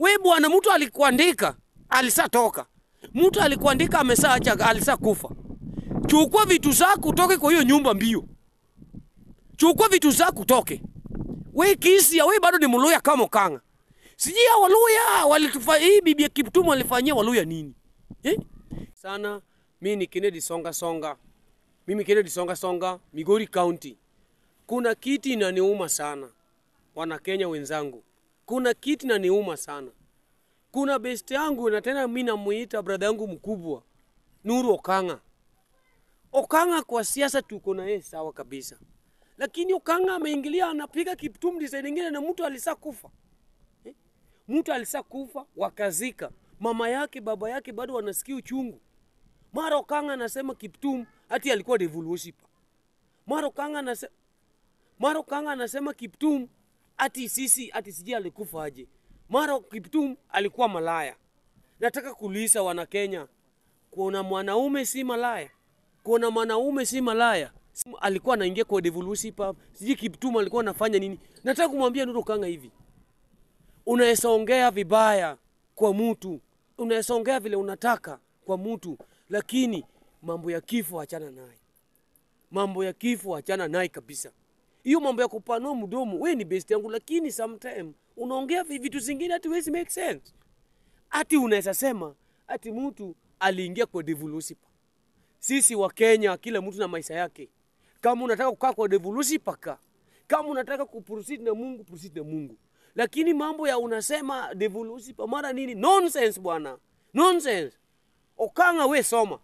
We bwana, mtu alikuandika alisatoka, mtu alikuandika amesaacha, alisakufa. Chukua vitu zako utoke kwa hiyo nyumba mbio, chukua vitu zako utoke. We Kisia, we bado ni Mluya kama Okanga. Sijui hao Waluya walitufa hii bibi ya Kiptum alifanyia Waluya nini eh? Sana mimi ni Kennedy Songa Songa, mimi Kennedy Songa Songa, Migori County. Kuna kiti inaniuma sana, wana Kenya wenzangu, kuna kiti inaniuma sana. Kuna best yangu na tena mimi namuita brother yangu mkubwa Nuru Okanga. Okanga kwa siasa tuko na yeye sawa kabisa, lakini Okanga ameingilia anapiga Kiptum design nyingine, na mtu alisa kufa eh? Mtu alisa kufa wakazika mama yake baba yake bado wanasikia uchungu. Mara Okanga anasema Kiptum ati alikuwa devil worshipper. Mara Okanga anasema mara Okanga anasema Kiptum ati sisi ati sijui alikufa aje. Mara Kiptum alikuwa malaya. Nataka kuuliza wana Kenya, kuna mwanaume si malaya? Kuna mwanaume si malaya? Si- Alikuwa anaingia kwa devil worshipper, sijui Kiptum alikuwa anafanya nini? Nataka kumwambia Nuru Okanga hivi, unaweza ongea vibaya kwa mtu, unaweza ongea vile unataka kwa mtu, lakini mambo ya kifo achana naye, mambo ya kifo achana naye kabisa. Hiyo mambo ya kupanua mdomo, we ni best yangu, lakini sometime unaongea vi- vitu zingine hati wezi make sense. Ati unaweza sema ati mtu aliingia kwa devil worshipper. Sisi wa Kenya, kila mtu na maisha yake. Kama unataka kukaa kwa devil worshipper, kaa. Kama unataka kuproceed na Mungu, proceed na Mungu. Lakini mambo ya unasema devil worshipper mara nini? Nonsense bwana, nonsense. Okanga, we soma.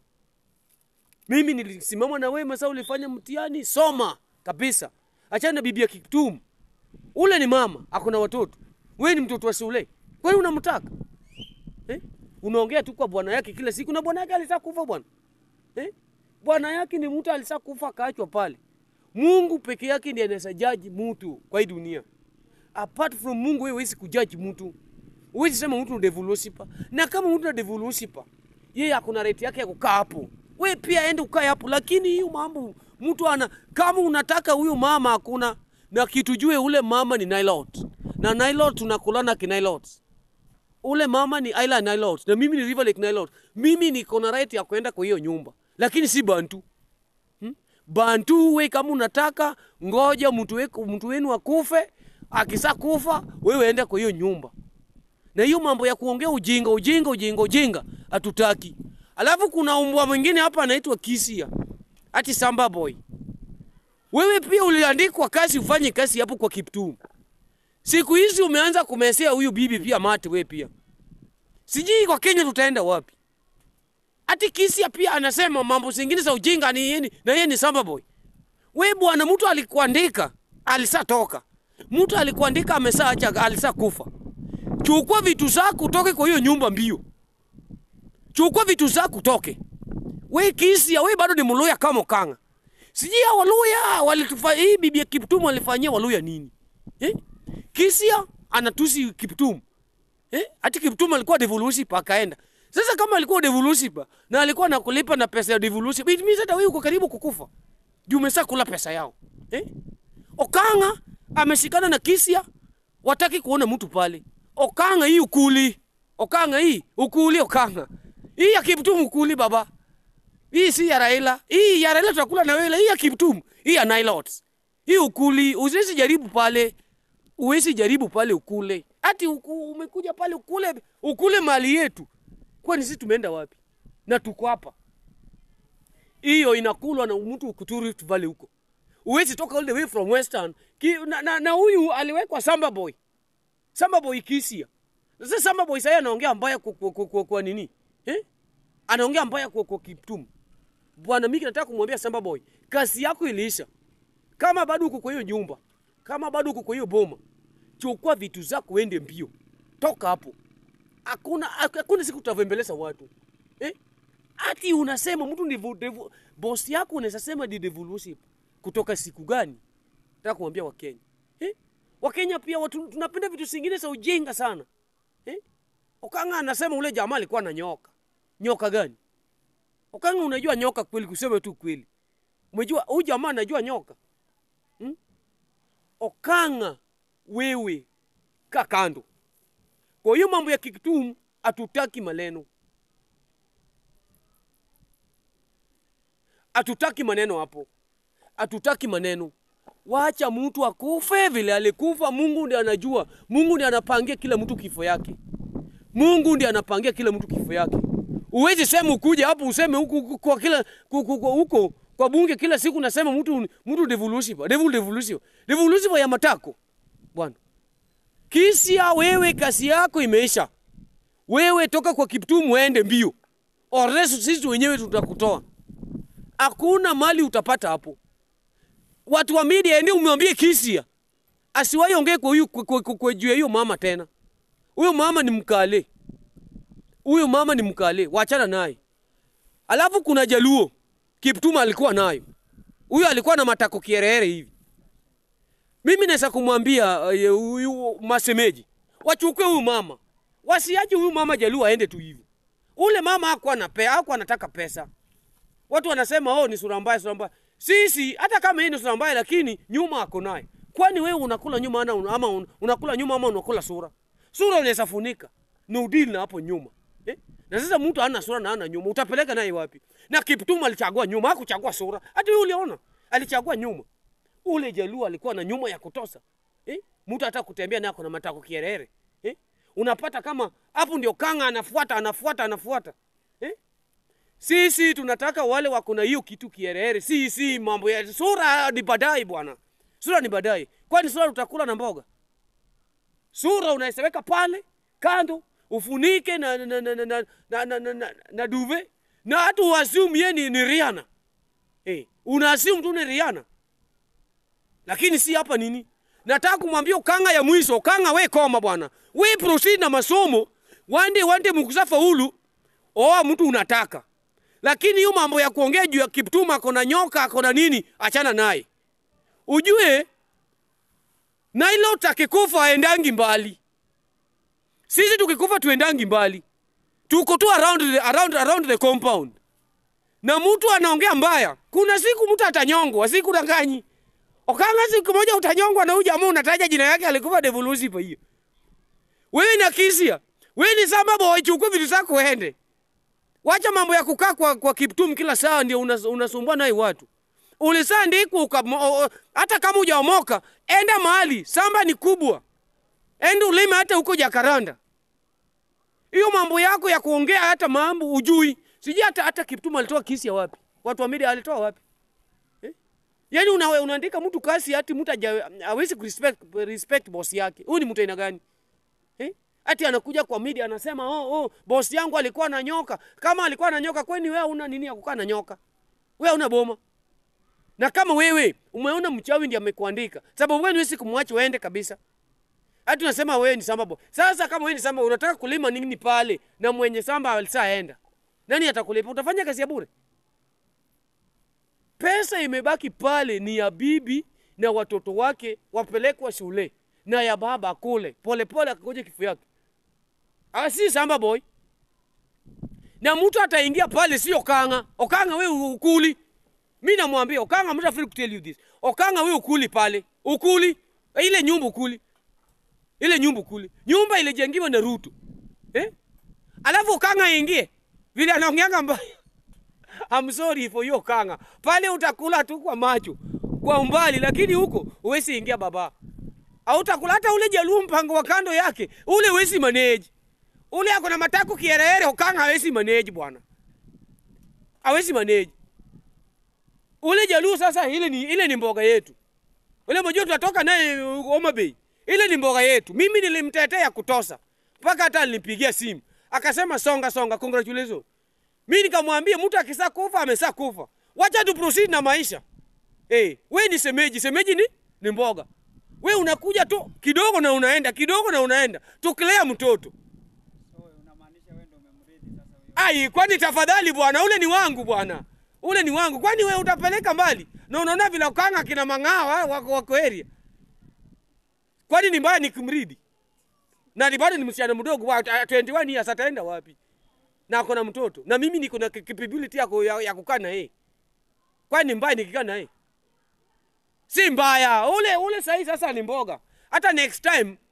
Mimi nilisimama na wewe masaa ulifanya mtihani, soma kabisa. Achana na bibi ya Kiptum. Ule ni mama, ako na watoto. Wewe ni mtoto wa shule. Kwani unamtaka? Eh? Unaongea tu kwa bwana yake kila siku na bwana yake alitaka kufa bwana. Eh? Bwana yake ni mtu alitaka kufa akaachwa pale. Mungu peke yake ndiye anaweza jaji mtu kwa hii dunia. Apart from Mungu wewe huwezi kujaji mtu. Huwezi sema mtu ni devil worshipper. Na kama mtu ni devil worshipper, yeye akuna right yake ya kukaa hapo. Wewe pia ende ukae hapo, lakini hiyo mambo mtu ana kama unataka huyo mama hakuna na kitu jue ule mama ni Nilot. Na Nilot tunakulana kinilot. Ule mama ni Island Nilot na mimi ni River Lake Nilot. Mimi niko na right ya kwenda kwa hiyo nyumba, lakini si Bantu. Bantu we kama unataka ngoja mtu weku, mtu wenu akufe, akisa kufa wewe ende kwa hiyo nyumba. Na hiyo mambo ya kuongea ujinga ujinga ujinga ujinga hatutaki. Alafu kuna umbwa mwingine hapa anaitwa Kisia. Ati Samba Boy. Wewe pia uliandikwa kazi ufanye kazi hapo kwa Kiptum. Siku hizi umeanza kumesea huyu bibi pia mate wewe pia. Sijui kwa Kenya tutaenda wapi. Ati Kisia pia anasema mambo zingine za ujinga ni yeye na yeye ni Samba Boy. We bwana, mtu alikuandika alisatoka, mtu alikuandika amesaacha, alisakufa. Chukua vitu zako utoke kwa hiyo nyumba mbio, chukua vitu zako utoke. We Kisia, we bado ni Mluya kama Okanga. Sijui hao Waluya walitufa hii bibi ya Kiptum alifanyia Waluya nini eh? Kisia anatusi Kiptum eh? Ati Kiptum alikuwa devil worshipper akaenda. Sasa kama alikuwa devil worshipper na alikuwa anakulipa na pesa ya devil worshipper, it means hata wewe uko karibu kukufa. Juu umesha kula pesa yao. Eh? Okanga ameshikana na Kisia, wataki kuona mtu pale. Okanga hii ukuli. Okanga hii ukuli Okanga. Hii ya Kiptum ukuli baba. Hii si ya Raila. Hii ya Raila tutakula na wewe. Hii ya Kiptum. Hii ya Nilots. Hii ukuli. Usiwezi jaribu pale. Uwezi jaribu pale ukule. Ati uku, umekuja pale ukule ukule mali yetu. Kwani sisi tumeenda wapi? Na tuko hapa. Hiyo inakulwa na mtu kutoka Rift Valley huko. Uwezi toka all the way from Western. Ki, na, na, na huyu aliwekwa Samba Boy. Samba Boy Kisia. Sasa Samba Boy sasa anaongea mbaya kwa, kwa, kwa, kwa, kwa nini? Eh? Anaongea mbaya kwa, kwa Kiptum. Bwana mimi nataka kumwambia Samba Boy, kazi yako iliisha. Kama bado uko kwa hiyo nyumba, kama bado uko kwa hiyo boma, chukua vitu zako uende mbio. Toka hapo. Hakuna hakuna siku tutavembeleza watu. Eh? Ati unasema mtu ni vo- devu- boss yako unaweza sema ni devil worship. Kutoka siku gani? Nataka kumwambia Wakenya. Eh? Wakenya pia watu tunapenda vitu zingine za ujinga sana. Eh? Okanga anasema ule jamaa alikuwa na nyoka. Nyoka gani? Okanga unajua nyoka kweli kusema tu kweli. Umejua huyu jamaa anajua nyoka. Hmm? Okanga wewe kaa kando. Kwa hiyo mambo ya Kikumu hatutaki maneno, hatutaki maneno hapo, hatutaki maneno. Wacha mtu akufe vile alikufa. Mungu ndiye anajua, Mungu ndiye anapangia kila mtu kifo yake. Mungu ndiye anapangia kila mtu kifo yake. Uwezi sema ukuje hapo useme huku huku kwa kila ku- ku- ku- huko kwa bunge kila siku nasema mtu mtu devolusive, devil devolusive, devolusive ya matako bwana. Kisia, wewe kasi yako imeisha. Wewe toka kwa Kiptum uende mbio, oresu sisi wenyewe tutakutoa. Hakuna mali utapata hapo. Watu wa media, ende umwambie Kisia asiwahi ongee kwa huyu kwa, kwa, kwa, kwa juu ya hiyo mama tena. Huyo mama ni mkale, huyo mama ni mkale, wachana naye. Alafu kuna Jaluo Kiptum alikuwa nayo, huyo alikuwa na matako kierere hivi. Mimi naweza kumwambia eh, huyu masemeji wachukue huyu mama, wasiache huyu mama Jaluo aende tu hivyo. Ule mama hakuwa na pe, hakuwa anataka pesa. Watu wanasema oh, ni sura mbaya, sura mbaya. Sisi hata kama hii ni sura mbaya, lakini nyuma ako naye. Kwani wewe unakula nyuma ana, ama un- unakula nyuma ama unakula sura? Sura unaweza funika ni udili na hapo nyuma eh? Na sasa mtu ana sura na ana nyuma, utapeleka naye wapi? Na Kiptum alichagua nyuma, hakuchagua sura. Hata wewe uliona alichagua nyuma. Ule Jaluo alikuwa na nyuma ya kutosa eh? Mtu hata kutembea naye kuna matako kierere eh? Unapata kama hapo ndio kanga anafuata anafuata anafuata eh? Sisi tunataka wale wako na hiyo kitu kierere. Si si mambo ya sura ni baadaye bwana. Sura ni baadaye. Kwani sura utakula na mboga? Sura unaiseweka pale kando ufunike na na na na na, na, na, na, na, na, na duve na hata uassume yeye ni, ni Rihanna. Eh, unaassume tu ni Rihanna. Lakini si hapa nini? Nataka kumwambia ukanga ya mwisho, ukanga we koma bwana. We proceed na masomo. Wande wande mkusa faulu. Oa mtu unataka. Lakini hiyo mambo ya kuongea juu ya Kiptum ako na nyoka ako na nini, achana naye. Ujue Nailot akikufa aendangi mbali. Sisi tukikufa tuendangi mbali. Tuko tu around the, around, around the compound. Na mtu anaongea mbaya, kuna siku mtu atanyongwa, siku danganyi. Okanga siku moja utanyongwa na huyu jamaa unataja jina yake alikufa devolusive hiyo. Wewe na Kisia, wewe ni samba boy, chukua vitu zako uende. Wacha mambo ya kukaa kwa, kwa Kiptum kila saa ndio unas, unasumbua naye watu. Ulisandikwa ukamo- o- hata kama hujaomoka, enda mahali, samba ni kubwa. Enda ulime hata huko Jakaranda. Hiyo mambo yako ya kuongea hata mambo ujui. Sijui hata hata Kiptum alitoa kisi ya wapi? Watu wa media alitoa wapi? Eh? Yaani una, unaandika mtu kasi hati mtu haja- hawezi kurespect respect boss yake. Huyu ni mtu aina gani? Eh? Ati anakuja kwa media anasema oh, oh, boss yangu alikuwa na nyoka. Kama alikuwa na nyoka kwani wewe una nini ya kukaa na nyoka? Wewe una boma. Na kama wewe umeona mchawi ndiye amekuandika, sababu wewe huwezi kumwacha uende kabisa. Hata unasema wewe ni samba boy. Sasa kama wewe ni samba unataka kulima nini pale na mwenye samba alishaenda. Nani atakulipa? Utafanya kazi ya bure? Pesa imebaki pale ni ya bibi na watoto wake wapelekwa shule na ya baba kule polepole akangoja kifo yake. Ah, si samba boy. Na mtu ataingia pale sio Okanga. Okanga wewe ukuli. Mi namwambia Okanga, I'm not afraid to tell you this. Okanga wewe ukuli pale. Ukuli. Ile nyumba ukuli. Ile nyumba ukuli. Nyumba ilijengiwa na Ruto. Eh? Alafu Okanga aingie. Vile anaongeanga mbaya. I'm sorry for you Okanga. Pale utakula tu kwa macho. Kwa umbali lakini huko huwezi ingia baba. Hautakula hata ule Jaluo mpango wa kando yake. Ule huwezi manage. Ule ako na matako kierere Okanga hawezi manage bwana. Hawezi manage. Ule Jaluo sasa ile ni ile ni mboga yetu. Ule mmoja tunatoka naye uh, Homa Bay. Ile ni mboga yetu. Mimi nilimtetea kutosa. Mpaka hata nilipigia simu. Akasema songa songa congratulations. Mimi nikamwambia mtu akisa kufa amesa kufa. Wacha tu proceed na maisha. Eh, hey, we ni semeji, semeji ni ni mboga. We unakuja tu kidogo na unaenda, kidogo na unaenda. Tukilea mtoto. So unamaanisha wewe ndio umemrithi sasa huyo. Ai, kwani tafadhali bwana, ule ni wangu bwana. Ule ni wangu. Kwani wewe utapeleka mbali? Na unaona vile ukanga kina mang'awa wako wako area. Kwani ni mbaya nikimridi? Na ni bado ni msichana mdogo wa 21 years ataenda wapi? Na ako na mtoto. Na mimi niko na capability ya, ku- ya, ya kukaa na yeye. Kwani ni mbaya nikikaa na yeye? Si mbaya. Ule ule sahi sasa ni mboga. Hata next time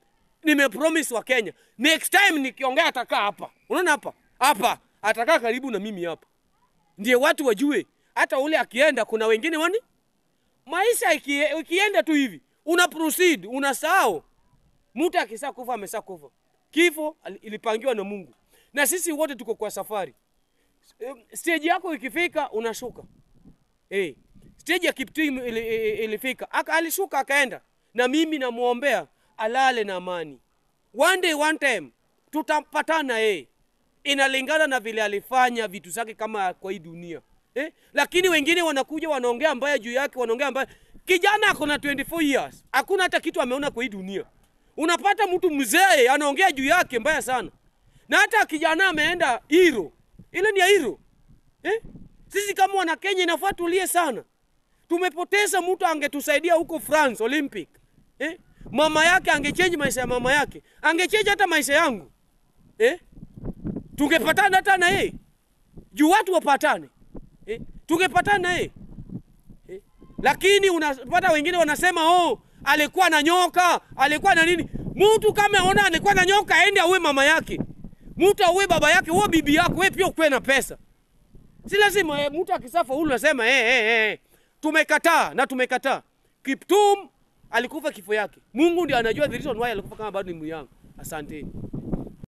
nimepromise wa Kenya next time nikiongea atakaa hapa. Unaona hapa hapa, atakaa karibu na mimi hapa, ndio watu wajue hata ule akienda, kuna wengine wani maisha iki, ikienda tu hivi una proceed unasahau. Mtu akisa kufa amesa kufa, kifo ali- ilipangiwa na Mungu, na sisi wote tuko kwa safari. Eh, Stage yako ikifika unashuka. Eh, stage ya Kiptum ili, ili- ilifika Aka, alishuka akaenda, na mimi namwombea alale na amani. One day one time tutapatana eh. Inalingana na vile alifanya vitu zake kama kwa hii dunia eh? Lakini wengine wanakuja wanaongea mbaya juu yake, wanaongea mbaya. Kijana ako na 24 years, hakuna hata kitu ameona kwa hii dunia. Unapata mtu mzee anaongea juu yake mbaya sana, na hata kijana ameenda hiro, ile ni ya hiro eh? Sisi kama wana Kenya inafaa tulie sana. Tumepoteza mtu angetusaidia huko France Olympic eh? Mama yake angechange maisha ya mama yake, angechange hata maisha yangu eh? Tungepatana hata na yeye juu watu wapatane eh? Tungepatana na yeye eh? Lakini unapata wengine wanasema oh, alikuwa na nyoka, alikuwa na nini. Mtu kama aona alikuwa na nyoka, aende auwe mama yake, mtu auwe baba yake, uwe bibi yako, wewe pia ukuwe na pesa. Si lazima eh, mtu akisafa hulu nasema eh, eh, eh, tumekataa na tumekataa. Kiptum alikufa kifo yake. Mungu ndiye anajua the reason why alikufa kama bado ni myangu. Asanteni.